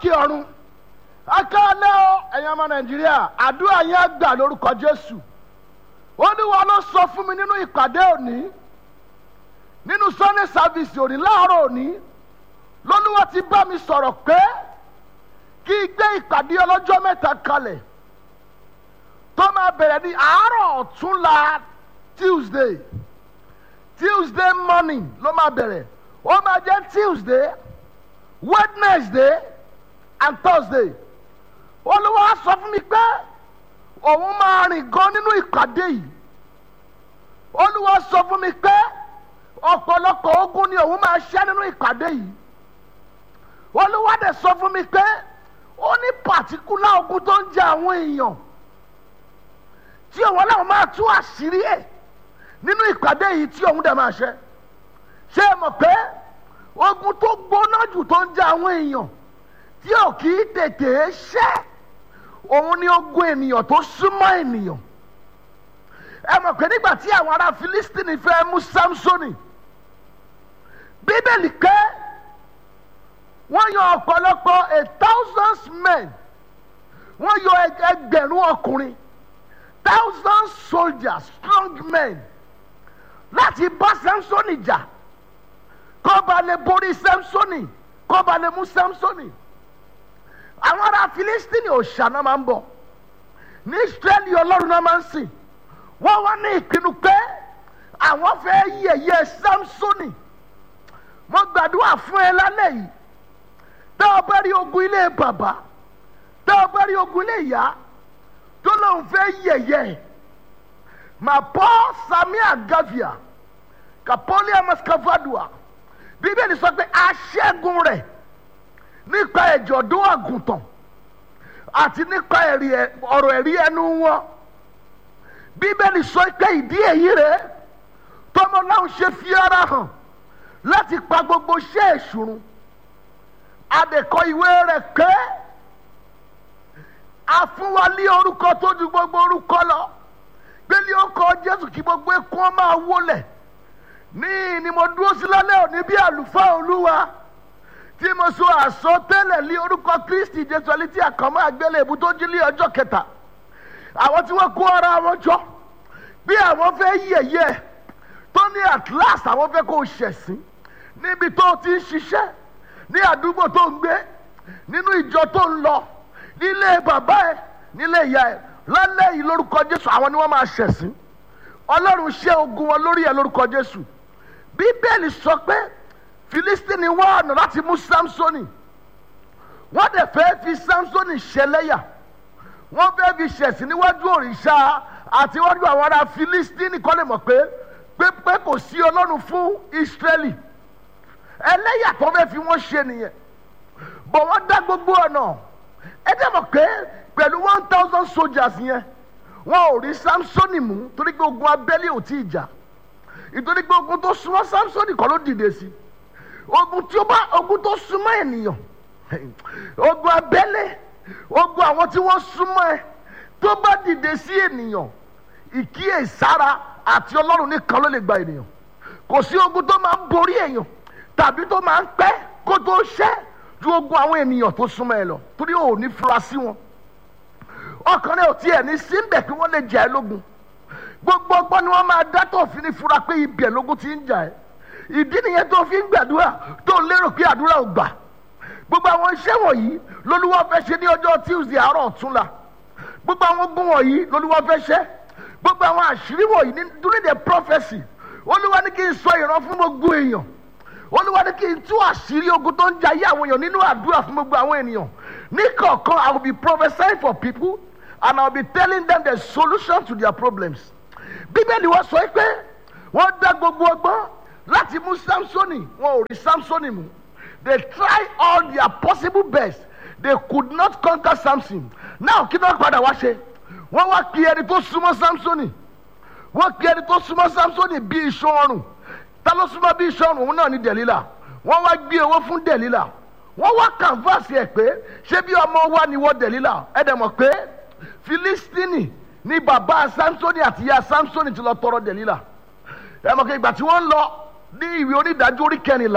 lókè ọ̀run akálẹ́ o ẹ̀yin ọmọ nàìjíríà àdúrà yẹn gbà lórúkọ jésù olúwa ló sọ fún mi nínú ìpàdé òní nínú sunday service òní láàárọ̀ òní lọ́lúwa ti bá mi sọ̀rọ̀ pé kí n gbé ìpàdé ọlọ́jọ́ mẹ́ta kalẹ̀ tó máa bẹ̀rẹ̀ ní àárọ̀ ọ̀túnla tuesday tuesday morning ló máa bẹ̀rẹ̀ ó máa jẹ́ tuesday wednesday and thursday olúwa sọ fún mi pé òun máa rìn gan nínú ìpàdé yìí olúwa sọ fún mi pé ọ̀pọ̀lọpọ̀ ogun ni òun máa ṣẹ́ nínú ìpàdé yìí olúwa dẹ̀ sọ fún mi pé ó ní pàtíkúlà ogun tó ń jẹ àwọn èèyàn tí òun náà máa tú àṣírí ẹ̀ nínú ìpàdé yìí tí òun dẹ̀ máa ṣe ṣé ẹ mọ̀ pé ogun tó gbóná jù tó ń jẹ àwọn èèyàn tí ò kì í tètè ṣẹ́ òun ni ogun ènìyàn tó súnmọ́ ènìyàn ẹ mọ̀ pé nígbà tí àwọn ará Fílístínì fẹ́ mú Sámsónì bíbélì ké wọ́n yan ọ̀pọ̀lọpọ̀ a thousands men wọ́n yọ ẹgbẹ̀rún ọkùnrin thousand soldiers strong men láti bá Sámsónì jà kó ba lè borí Sámsónì kó ba lè mú Sámsónì àwọn ará Fílístínì òòṣà náà máa ń bọ̀ ní Ísírẹ́lì ọlọ́run náà máa ń sìn wọ́n wá ní ìpinnu pé àwọn fẹ́ yẹ̀yẹ́ Sámsónì mo gbàdúrà fún ẹ lálẹ́ yìí tá a bá rí ogun ilé bàbá tá a bá rí ogun ilé ìyá tó lóun fẹ́ yẹ̀yẹ́ mà bọ́ samia gavia kapolia mascavadua bíbélì sọ pé aṣẹ́gun rẹ̀ nípa ẹ̀jọ̀dún àgùntàn àti nípa ọ̀rọ̀ ẹ̀rí ẹnu wọn bíbélì sọ pé ìdí èyí rẹ̀ tọmọ náà ṣe fi ara hàn láti pa gbogbo iṣẹ́ ìṣùrùn adẹ̀kọ ìwé rẹ̀ pé a fún wa ní orúkọ tó ju gbogbo orúkọ lọ gbélé ọkọ Jésù kí gbogbo ekun máa wólẹ̀ ní ni mo dúró sí lálẹ́ òní bí àlùfáà Olúwa tí mo sọ àsọtẹ́lẹ̀ lé orúkọ Kristi Jésù ẹni tí àkànmọ́ àgbélébù tó jí lé ọjọ́ kẹta àwọn tí wọ́n kó ara wọn jọ bí àwọn fẹ́ yẹ̀yẹ́ tó ní at last àwọn fẹ́ kó ṣẹ̀sín níbi tó ti ń ṣiṣẹ́ ní àdúgbò tó ń gbé nínú ìjọ tó ń lọ nílé bàbá ẹ nílé ìyá ẹ lálẹ́ yìí lórúkọ Jésù àwọn ni wọ́n máa ṣẹ̀sín Ọlọ́run ṣe ogun wọn lórí ẹ lórúkọ Jésù Bíbélì sọ pé Filistini wá ọ̀nà láti mú Samsoni wọ́n dẹ̀ fẹ́ fi Samsoni ṣẹlẹ́yà wọ́n fẹ́ fi ṣẹ̀sín níwájú òrìṣà àti níwájú àwọn ará Filistini kọ́ lè mọ̀ pé pé pé kò sí Ọlọ́run fún Israẹli ẹlẹ́yà tó fẹ́ fi wọ́n ṣe nìyẹn bọ̀ wọ́n dá gbogbo ọ̀nà ẹ dẹ́ mọ̀ pé pẹ̀lú one thousand soldiers yẹn wọn ò rí Samsoni mú torí pé ogun abẹ́lé ò tí ì jà ìtorí pé ogun tó súnmọ́ Samsoni kọ́ ló dìde sí ogun tí ó bá ogun tó súnmọ́ ènìyàn ogun abẹ́lé ogun àwọn tí wọ́n súnmọ́ ẹ tó bá dìde sí ènìyàn ìkíyèsára àti Ọlọ́run nìkan ló lè gba ènìyàn kò sí ogun tó máa ń borí èèyàn tàbí tó máa ń pẹ́ kó tó ṣẹ́ ju ogun àwọn ènìyàn tó súnmọ́ ẹ lọ torí ò ní fura sí wọn ọkàn rẹ ò tiẹ̀ ní síbẹ̀ kí wọ́n lè jà ẹ́ lógun gbogbo ọgbọ́n ni wọ́n máa dá tó fi ní fura pé ibẹ̀ lógun ti ń jà ẹ́ ìdí nìyẹn tó fi ń gbàdúrà tó lérò pé àdúrà ò gbà gbogbo àwọn iṣẹ́ wọ̀nyí lolúwa fẹ́ ṣe ní ọjọ́ Tuesday àárọ̀ ọ̀túnla gbogbo àwọn ogun wọ̀nyí lolúwa fẹ́ ṣe gbogbo àwọn àṣírí wọ̀nyí ní during the prophecy olúwa ní kí n sọ ìran fún gbogbo èèyàn olúwa ní kí n tú àṣírí ogun tó ń jayé àwọn èèyàn nínú àdúrà fún gbogbo àwọn ènìyàn ní kọ̀ọ̀kan I will be prophesying for people and I will be telling them the solution to their problems bíbélì wọ́n sọ pé wọ́n dá gbogbo ọgbọ́n láti mú Samsoni wọn ò rí Samsoni mú they try all their possible best they could not conquer Samson now kí náà padà wá ṣe wọ́n wá kí ẹni tó súnmọ́ Samsoni wọ́n kí ẹni tó súnmọ́ Samsoni bí iṣan ọrùn ta ló súnmọ́ bí iṣan ọrùn òun náà ní Dẹ̀lílà wọ́n wá gbé owó fún Dẹ̀lílà wọ́n wá canvas ẹ̀ pé ṣé bí ọmọ wa ni wọ́n Dẹ̀lílà ẹ̀ dẹ̀ mọ̀ pé Filistini ni bàbá Samsoni àti ìyá Samsoni ti lọ tọrọ Dẹ̀lílà ẹ̀ mọ̀ pé ìgbà tí wọ́n lọ ní ìwé onídàájọ́ orí kẹrìnlá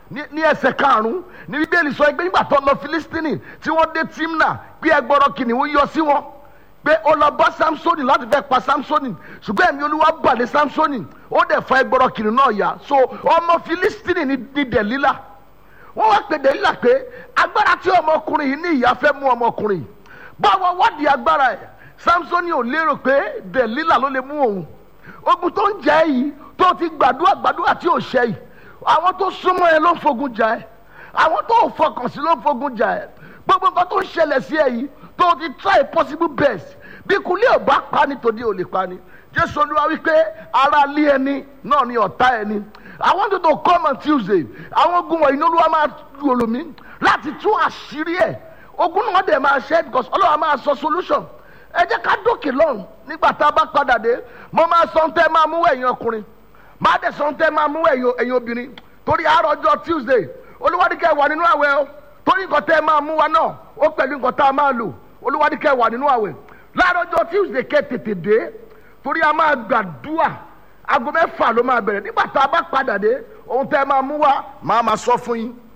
ní ẹsẹ̀ karùn-ún ní bíbélì sọ pé nígbà tó lọ filistini tí wọ́n dé timna pé ẹgbọ́rọ̀ kìnìún yọ sí wọn pé ó lọ bá samsoni láti fẹ́ pa samsoni ṣùgbọ́n ẹ̀mí olúwa balẹ̀ samsoni ó dẹ̀ fa ẹgbọ́rọ̀ kìnìún náà yá so ọmọ filistini ní ní dẹ̀lílà wọ́n wá pè dẹ̀lílà pé agbára tí ọmọkùnrin yìí ní ìyá fẹ́ mú ọmọkùnrin yìí báwo wádìí agbára ẹ̀ samsoni ò lérò pé dẹ̀lílà ló lè mú òun ogun tó ń jẹ́ yìí tó ti gbàdúrà gbàdúrà tí ò ṣe yìí àwọn tó súnmọ́ ẹ ló ń fogun jà ẹ́ àwọn tó fọkàn sí ló ń fogun jà ẹ́ gbogbo nǹkan tó ń ṣẹlẹ̀ sí ẹ yìí tó ti try possible best bí kulé ò bá pa ni tòde ò lè pa ni jésù olúwa wípé ara lé ẹni náà ni ọ̀tá ẹni i want you to come on tuesday àwọn ogun wọ̀nyí ní olúwa máa gbòòrò mi láti tún àṣírí ẹ̀ ogun náà dẹ̀ máa ṣe because ọlọ́wà máa sọ solution ẹ jẹ́ ká dókè lọ́run nígbà tá a bá padà dé mo máa sọ ń tẹ́ máa mú ẹ̀yin ọkùnrin máa dẹ̀ sọ ń tẹ́ máa mú ẹ̀yin obìnrin torí àárọ̀ ọjọ́ tuesday olúwadíkẹ́ wà nínú àwẹ̀ o torí nǹkan tẹ́ máa mú wa náà ó pẹ̀lú nǹkan tá a máa lò olúwadíkẹ́ wà nínú àwẹ̀ láàárọ̀ ọjọ́ tuesday kẹ́ tètè dé torí a máa gbàdúrà aago mẹ́fà ló máa bẹ̀rẹ̀ nígbà tá a bá padà dé ohun tẹ́ máa mú wa máa máa sọ fún yín